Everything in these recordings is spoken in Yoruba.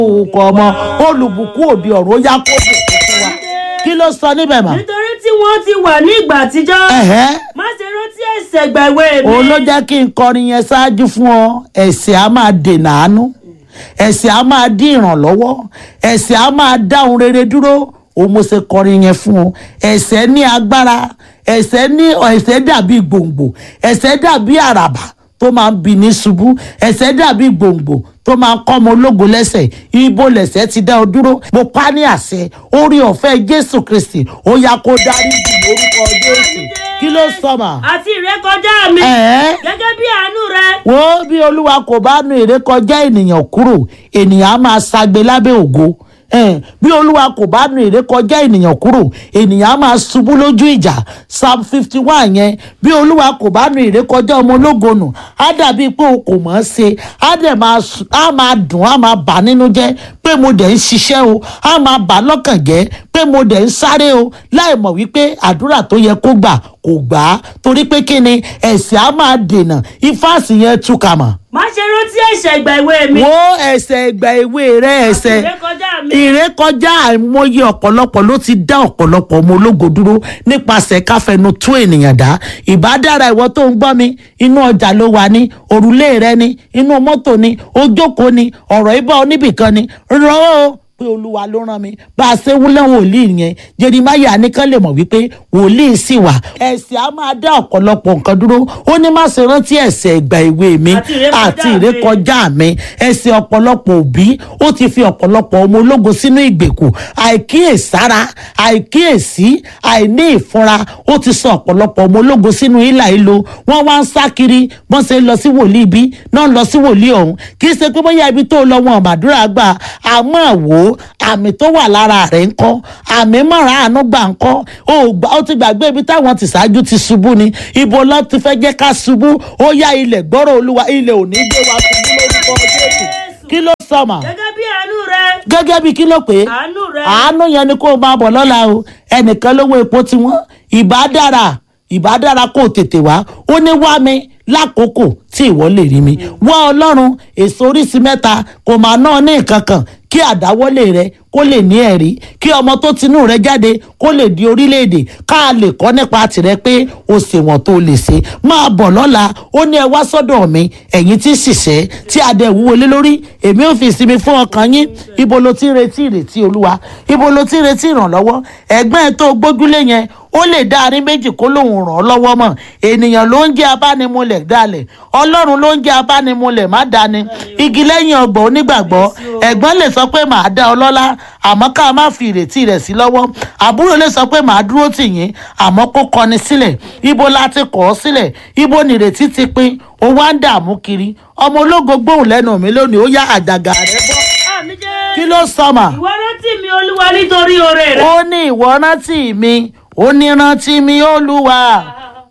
orúkọ ọmọ olùbùkún òde ọ̀rọ̀ ó yá kó bùkún fún wa kí ló sọ níbẹ̀ mà. nítorí tí wọ́n ti wà ní ìgbà àtijọ́ ẹ̀hẹ́ má ṣe rántí ẹ̀ṣẹ̀ gbàgbé mi. òun ló jẹ́ kí n kọrin yẹn ṣáájú fún ọ ẹ̀ṣẹ̀ á máa dènà àánú ẹ̀ṣẹ̀ á máa dín ìrànlọ́wọ́ ẹ̀ṣẹ̀ á máa dá ohun rere dúró òun mo ṣe kọrin yẹn fún ọ ẹ̀ṣẹ̀ ní agbára ẹ̀ṣẹ̀ ní ẹ̀ṣẹ̀ dàbí gbòǹgbò ẹ̀ṣẹ̀ dàbí àràbà tó máa ń bi ní ṣubú ẹ̀ṣẹ̀ dàbí gbòǹgbò tó máa ń kọ́ ọmọ ológo lẹ́sẹ̀ ibo lẹ̀ṣẹ̀ ti dá ọ dúró mo pa ní àṣẹ orí ọ̀fẹ́ jésù kristi ó yá kó dárí jì lórúkọ jésù kí ló sọ mà. àti ìrékọjá mi ẹ̀ẹ́ gẹ́gẹ́ bí àánú rẹ wo bí olúwa kò bá nu ìrékọjá ènìyàn kúrò ènìyàn á máa ṣagbe lábẹ́ ògo Eh, bí olúwa kò bá nu ìrékọjá ènìyàn kúrò ènìyàn á máa ṣubú lójú ìjà psalm fifty one yẹn bí olúwa kò bá nu ìrékọjá ọmọ ológo nù á dàbí pé o kò mọ̀ ọ́n ṣe á dẹ̀ máa sùn- á máa dùn á máa bà nínú jẹ́ pé mo dẹ̀ ń ṣiṣẹ́ o á máa bà lọ́kàn jẹ́ pé mo dẹ̀ ń sáré o láì mọ̀ wípé àdúrà tó yẹ kó gbà kò gbà á torí pé kí ni ẹ̀sìn á máa dènà ifáàsì yẹn túkà mọ̀ má ṣe rántí ẹ̀ṣẹ̀ ìgbà ìwé mi wo ẹsẹ̀ ìgbà ìwé rẹ ẹsẹ̀ ìrékọjá mi ìrékọjá àìmọye ọ̀pọ̀lọpọ̀ ló ti dá ọ̀pọ̀lọpọ̀ ọmọ ológo dúró nípasẹ̀ káfẹnu tún ènìyàn dá ìbádára ìwọ tó ń gbọ́ mi inú ọjà ló wà ní òrùlé rẹ ní inú mọ́tò ní ojókòó ní ọ̀rọ̀ ibà oníbìkan ní rán o pé olúwa ló rán mi bá a ṣe wúlẹ̀ wòlíì yẹn jerimaya nìkan lè mọ̀ wípé wòlíì sì wà ẹ̀sìn á máa dá ọ̀pọ̀lọpọ̀ nǹkan dúró ó ní má ṣe rántí ẹ̀ṣẹ̀ ìgbà ìwé mi Àti ìrékọjá àti mi. ìrékọjá kọjá mi ẹsẹ̀ ọ̀pọ̀lọpọ̀ òbí ó ti fi ọ̀pọ̀lọpọ̀ ọmọ ológo sínú ìgbèkùn àìkíyèsára àìkíyèsí àìní ìfúnra ó ti sọ ọ̀pọ̀lọpọ̀ ọmọ ológo sínú ìlà ìlò wọ́n wá ń sá kiri wọ́n ṣe ń lọ sí wòlíì bí náà ń lọ sí wòlíì ọ̀hún kì í ṣe pé bóyá ibi tó lọ wọn àmàdúrà gbà àmọ́ wò ó àmì tó wà lára rẹ̀ ń kọ́ àmì mọ̀ràn àánú gbà ń kọ́ ó gbà- ó ti gbàgbé ibi táwọn ti ṣáájú ti ṣubú ni ibo lọ ti fẹ́ jẹ́ ká ṣubú ó yá ilẹ̀ gbọ́rọ̀ olúwa ilẹ̀ ò ní gbé wa ṣubú lórúkọ jésù kí ló sọ mà gẹ́gẹ́ bí àánú rẹ gẹ́gẹ́ bí kí ló pé àánú rẹ àánú yẹn ni kó o máa bọ̀ lọ́la o ẹnìkan lówó epo tí wọ́n ìbá dára ìbá dára kó o tètè wá ó ní wá mi lákòókò tí ìwọ lè rí mi wá ọlọ́run èso oríṣi mẹ́ta kò máa ná ní nǹkan kan kí àdáwọ́lé rẹ kó lè ní ẹ̀rí kí ọmọ tó tinú rẹ jáde kó lè di orílẹ̀-èdè ká lè kọ́ nípa tìrẹ pé o ṣèwọ̀n tó lè ṣe máa bọ̀ lọ́la ó ní ẹ wá sọ́dọ̀ mi ẹ̀yin tí ṣiṣẹ́ tí adé wúwo lé lórí èmi ò fi ìsinmi fún ọkàn yín ibo ló ti ń retí ìrètí olúwa ibo ló ti ń retí ìrànlọ́wọ́ ẹ̀gbọ́n ẹ̀ tó gbójúlé yẹn ó lè dá arín méjì kó lòun ràn ọ́ lọ́wọ́ mọ̀ ènìyàn ló ń jẹ́ abánimúlẹ̀ dalẹ̀ ọlọ́run ló ń jẹ́ abánimúlẹ̀ má dání igi lẹ́yìn ọgbọ̀n onígbàgbọ́ ẹ̀gbọ́n lè sọ pé màá dá ọ lọ́lá àmọ́ ká má fi ìrètí rẹ̀ sí lọ́wọ́ àbúrò lè sọ pé màá dúró tì yín àmọ́ kó kọni sílẹ̀ ibo la ti kọ̀ ọ́ sílẹ̀ ibo nìrètí ti pín ó wá ń dààmú kiri ọmọ ológo gbóhùn lẹ́nu mi lónìí ó yá àjàgà rẹ bọ́ àmì jẹ́ kí ló sọ mà ìwọ rántí mi olúwa nítorí oore rẹ ó ní ìwọ rántí mi ó ní rántí mi olúwa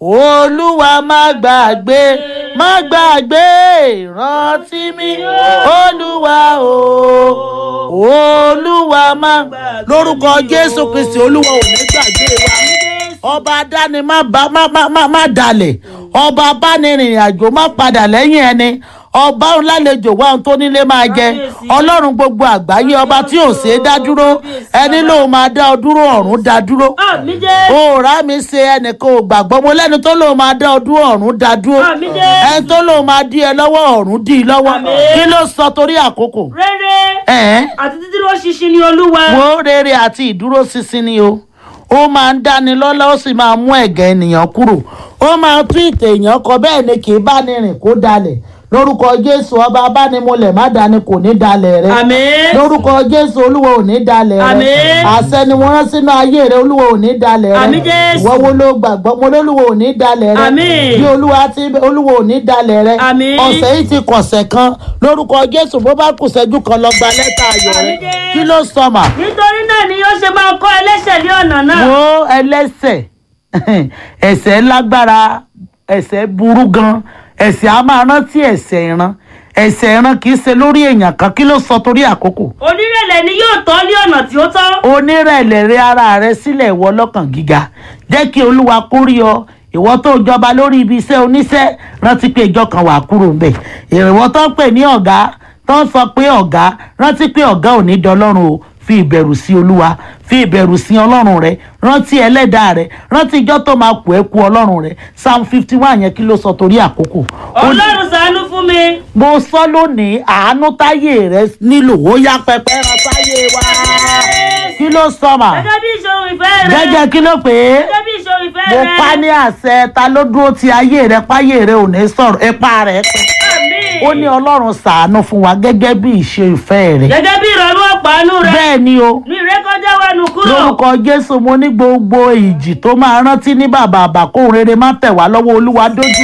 olúwa má gbàgbé má gbàgbé rántí mi olúwa o olúwa má lórúkọ jésù kristi olúwa ò ní gbàgbé wa ọba adáni má bá má má má má dalẹ̀ ọba abánirìnrìn àjò má padà lẹ́yìn ẹni ọba ńlálejò wa ohun tó nílé máa jẹ ọlọ́run gbogbo àgbáyé ọba tí ò ṣeé dá dúró ẹni lóun máa dá ọ dúró ọ̀run dá dúró àmì jẹ́ òòrá mi ṣe ẹnìkan ò gbàgbọ́ mo lẹ́ni tó lóun máa dá ọ dúró ọ̀run dá dúró Àmín Jésù. ẹni tó lóun máa dí ẹ lọ́wọ́ ọ̀run dí i lọ́wọ́ Àmín. kí ló sọ torí àkókò rere ẹ̀ẹ́n àti dídúró ṣinṣin ni olúwa wo rere àti ìdúróṣinṣin ni o ó máa ń dáni lọ́lá ó sì máa mú ẹ̀gẹ́ ènìyàn kúrò ó máa tún ìtẹ̀ èèyàn kọ bẹ́ẹ̀ ni kì í bá ní rìn kó dalẹ̀ lórúkọ jésù ọba abánimọlẹ̀ má dání kò ní dalẹ̀ rẹ àmín lórúkọ jésù olúwa ò ní dalẹ̀ rẹ Àmín. àṣẹ ni wọ́n rán sínú ayé rẹ olúwa ò ní dalẹ̀ rẹ Àmín Jésù. ìwọ wo ló gbàgbọ́ mo lólúwa ò ní dalẹ̀ rẹ Àmín. bí olúwa ti olúwa ò ní dalẹ̀ rẹ Àmín. ọ̀sẹ̀ yìí ti kọ̀sẹ̀ kan lórúkọ jésù bó bá kù ṣẹ́jú kan lọ gba lẹ́tà ayọ̀ rẹ Àmín Jésù. kí ló sọ mà nítorí náà ni yóò ṣe máa kọ́ ẹlẹ́ṣẹ̀ ní ọ̀nà náà wo ẹlẹ́sẹ̀ ẹ̀ṣẹ̀ lágbára ẹ̀ṣẹ̀ burú gan ẹ̀ṣẹ̀ a máa rántí ẹ̀ṣẹ̀ ìran ẹ̀ṣẹ̀ ìran kì í ṣe lórí èèyàn kan kí ló sọ torí àkókò onírẹ̀lẹ̀ ni yóò tọ́ ní ọ̀nà tí ó tọ́ onírẹ̀lẹ̀ rẹ ara rẹ sílẹ̀ ìwọ lọ́kàn gíga jẹ́ kí olúwa kó rí ọ ìwọ tó jọba lórí ibi iṣẹ́ oníṣẹ́ rántí pé ìjọ kan wà kúrò ńbẹ̀ ìrìnwọ́ tó ń pè ní ọ̀gá tó ń sọ pé ọ̀gá rántí pé ọ̀gá ò ní dọlọ́run o fi ìbẹ̀rù sí olúwa fi ìbẹ̀rù sí ọlọ́run rẹ rántí ẹlẹ́dàá rẹ rántí ijọ́ tó máa kú ẹ kú ọlọ́run rẹ psalm fifty one yẹn kí ló sọ torí àkókò. Ó ní- ọlọ́run ṣàánú fún mi. mo sọ lónìí àánú táyé rẹ nílò ó yá pẹpẹ ràn táyé wa kí ló sọ mà gẹ́gẹ́ bí ìṣòro ìfẹ́ rẹ. gẹ́gẹ́ kí ló pè é gẹ́gẹ́ bí ìṣòro ìfẹ́ mo rẹ. pa ní àṣẹ ta ló dúró ti ayé rẹ páyé rẹ ò ní sọ̀rọ̀ ipa rẹ pẹ́ Àmín. ó ní ọlọ́run ṣàánú fún wa gẹ́gẹ́ bí ìṣe ìfẹ́ rẹ gẹ́gẹ́ bí ìrọ̀lú ọ̀pánú rẹ. bẹ́ẹ̀ ni o ní ìrékọjá wa nù kúrò. lórúkọ jésù mo ní gbogbo ìjì tó máa rántí ní bàbá àbàkóhùn rere má tẹ̀ wá lọ́wọ́ olúwa dójú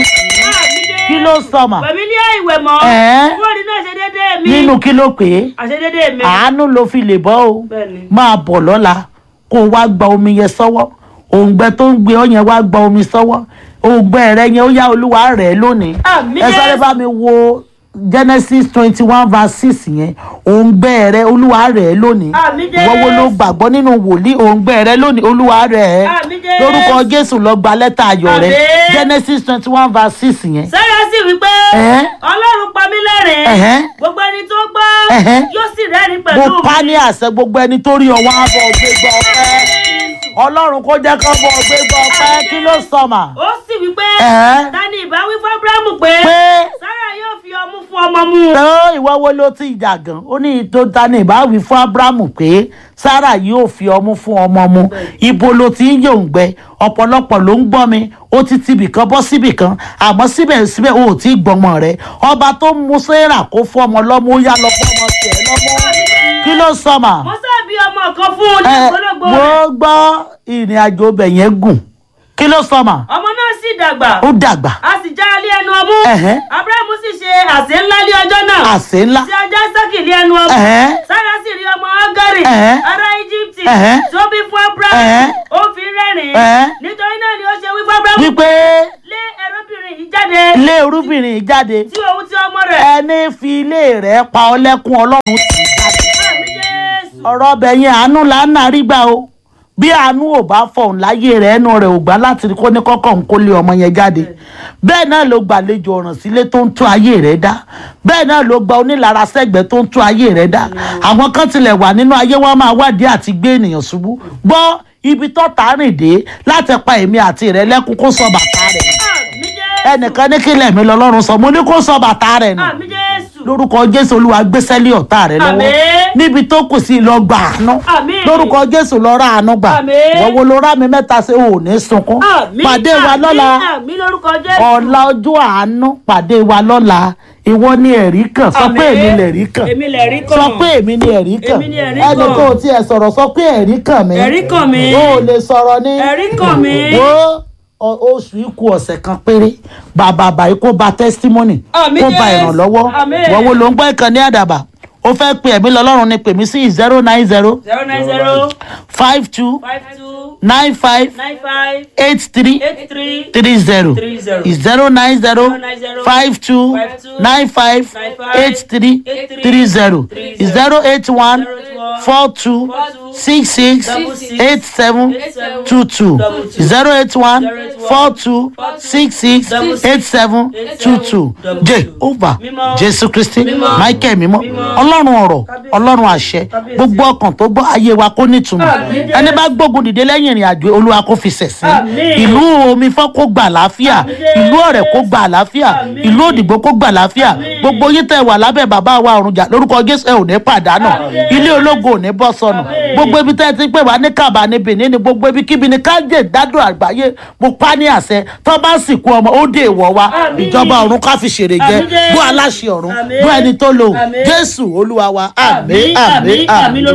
kí ló sọ mà pẹ̀mí ní àìwẹ̀ mọ́. Ẹ́. kúrò nínú àṣedédé mi. nínú kí ló pè é àṣedédé mi. àánú ló fi lè bọ́ o Bẹ́ẹ̀ni. máa bọ̀ lọ́la kó o wá gba omi yẹn sọ́wọ́ òǹgbẹ tó ń gbé ọ yẹn wá gba omi sọ́wọ́ òǹgbẹ rẹ yẹn ó yá olúwa rẹ̀ lónìí Àmín ẹ sáré Jésù. bá mi wo genesis twenty one verse six yẹn òǹgbẹ rẹ olúwa rẹ̀ lónìí Àmín Jésù. wọ́wọ́ ló gbàgbọ́ nínú wòlíì òǹgbẹ rẹ lónìí olúwa rẹ̀ Àmín Jésù. lórúkọ jésù lọ gba lẹ́tà ayọ̀ rẹ Àmín. genesis twenty one verse six yẹn sára sì wí pé Ẹ́. ọlọ́run pa mí lẹ́rìn Ẹ̀hẹ́. gbogbo ẹni tó gbọ́ Ẹ̀hẹ́. yóò sì rẹ́rìn mo pẹ̀lú pa mi. ní àṣẹ gbogbo ẹni tó rí ọwọ́ àbọ̀ gbégbá ọpẹ́ ọlọ́run kó jẹ́ kó bọ̀ gbégbá ọpẹ́ kí ló sọ mà. ó sì wí pé Ẹ̀hẹ́. ta ni ìbá wí fún abrahamu pé pé sára yóò fi ọmú fún ọmọ mu. tó ìwọ wo ló ti jà gan ó ní tó ta ní ìbáwí fún abrahamu pé sarah yóò fi ọmú fún ọmọ mu ibo ló ti ń yòǹgbẹ ọ̀pọ̀lọpọ̀ ló ń gbọ́ mi ó ti tibì kan bọ́ síbì kan àmọ́ síbẹ̀síbẹ̀ o ò tí ì gbọ́mọ rẹ ọba tó ń mú sarah kó fún ọmọ lọ́mú ó yá lọ fún ọmọ tiẹ̀ lọ́mú kí ló sọ mà. mo sábì ọmọ kan fún un ní ẹ ìgbólógbò mo rẹ̀ gbọ́ ìrìn àjò ọbẹ̀ yẹn gùn kí ló sọ mà ọmọ náà sì dàgbà ó dàgbà a sì já alé ẹnu ọmú Ẹ̀hẹ́. abrahamu sì ṣe àsè ńlá ní ọjọ́ náà àsè ńlá tí ajá sákì lé ẹnu ọmú Ẹ̀hẹ́. sára sì rí ọmọ agari Ẹ̀hẹ́. ará íjíbítì Ẹ̀hẹ́. tó bí fún abrahamu Ẹ̀hẹ́. ó fi rẹ́rìn Ẹ̀hẹ́. nítorí náà ni ó ṣe wí fún abrahamu wípé lé ẹrúbìnrin yìí jáde ilé orúbìnrin jáde tí òun ti ọmọ rẹ̀ ẹni fi ilé rẹ̀ pa ọ lẹ́kún ọlọ́run tì í jáde àmì jésù ọ̀rọ̀ ọbẹ̀ yẹn àánú là ń narí gbà o bí àánú ò bá fọ̀hún láyé rẹ̀ ẹnu rẹ̀ ò gbà láti kó ní kọ́kọ́ ń kó lé ọmọ yẹn jáde bẹ́ẹ̀ náà ló gbàlejò ọ̀ràn sílé tó ń tún ayé rẹ̀ dá bẹ́ẹ̀ náà ló gba onílára sẹ́gbẹ̀ẹ́ tó ń tún ayé rẹ̀ dá àwọn kan tilẹ̀ wà nínú ayé wọn máa wádìí àti gbé ènìyàn ṣubú gbọ́ ibi tó tà rìn dé láti pa èmi àti rẹ̀ lẹ́kún kó sọ bàtà rẹ̀ nù. àmì jésù ẹnìkan ní kílẹ̀ mi lọ́lọ́run sọ mo ní kó sọ bàtà rẹ̀ nù àmì jésù lórúkọ jésù olúwa gbéṣẹ́ lé ọ̀tá rẹ lọ́wọ́ Àmín. níbi tó kù sí lọ gbà àánú Àmín. lórúkọ jésù lọ ra àánú gbà Àmín. wọ́wọ́ ló rá mi mẹ́ta ṣe ò ní sunkún àmì pàdé wa àmì, lọ́la àmì lórúkọ jésù ọ̀la ọjọ́ àánú pàdé wa lọ́la ìwọ ni ẹ̀rí kan sọ pé Àmín. èmi lẹ̀rí kan èmi lè rí kàn sọ pé èmi ni ẹ̀rí kan Èmi ni ẹ̀rí ẹnì kan. kan ò tiẹ̀ sọ̀rọ̀ sọ pé ẹ̀rí kan mi Ẹ̀rí kan mi. o ò lè sọ̀rọ̀ ní ẹ̀rí kàn mí wo ọ- oṣù ikú ọ̀sẹ̀ kan péré bàbá àbáyé kó ba testimony Àmín kó ba Jésù. ìrànlọ́wọ́ Àmín. wọ́n wo ló ń gbọ́ ìkànnì àdàbà ó fẹ́ pe ẹ̀mí lọ́lọ́run ni pèmí sí zero nine zero zero nine zero five two five two nine five nine five eight three eight three three zero Three zero. zero nine zero nine zero five two five two nine five nine five eight three eight three three zero three zero zero eight one zero eight one four two four two six six double six eight seven eight seven two two double two zero eight one zero eight one four two four two six six double six eight seven eight two seven two double jehovah Mímọ́. jésù kristi Mímọ́. michael mímọ́ Mímọ́. ọlọ́run ọ̀rọ̀ Kábíyèsí. ọlọ́run àṣẹ Kábíyèsí. gbogbo ọkàn tó gbọ́ ayé wa kó nítumọ̀ Àmín. ẹni bá gbógun dìde lẹ́yìn ìrìn àjò olúwa kó fi ṣẹ̀sín Àmín. ìlú omi fọ́ kó gbà àlàáfíà Àmín. ìlú ọ̀rẹ́ kó gbà àlàáfíà Àmín. ìlú òdìgbò kó gbà àlàáfíà Àmín. gbogbo yín tẹ̀ wà lábẹ́ bàbá wa ọ̀runjà lórúkọ jésù ẹ ò ní pàdánù Àmín. ilé ológo ò ní bọ́ sọnù Àmín. gbogbo ibi tẹ́ ẹ ti pè wá ní kàbá ní benin ní gbogbo ibi kíbi ní kájé ìdádùn àgbáyé mo pa ní àṣẹ tó bá sìnkú ọmọ ó dé ìwọ wa Àmín. ìjọba ọ̀run ká fi ṣèrè jẹ Àmín. bó aláṣẹ ọ̀run Àmín. bó ẹni tó lò Àmín. jésù olúwa wa àmín àmì àmín àmì àmì àmín. lórúkọ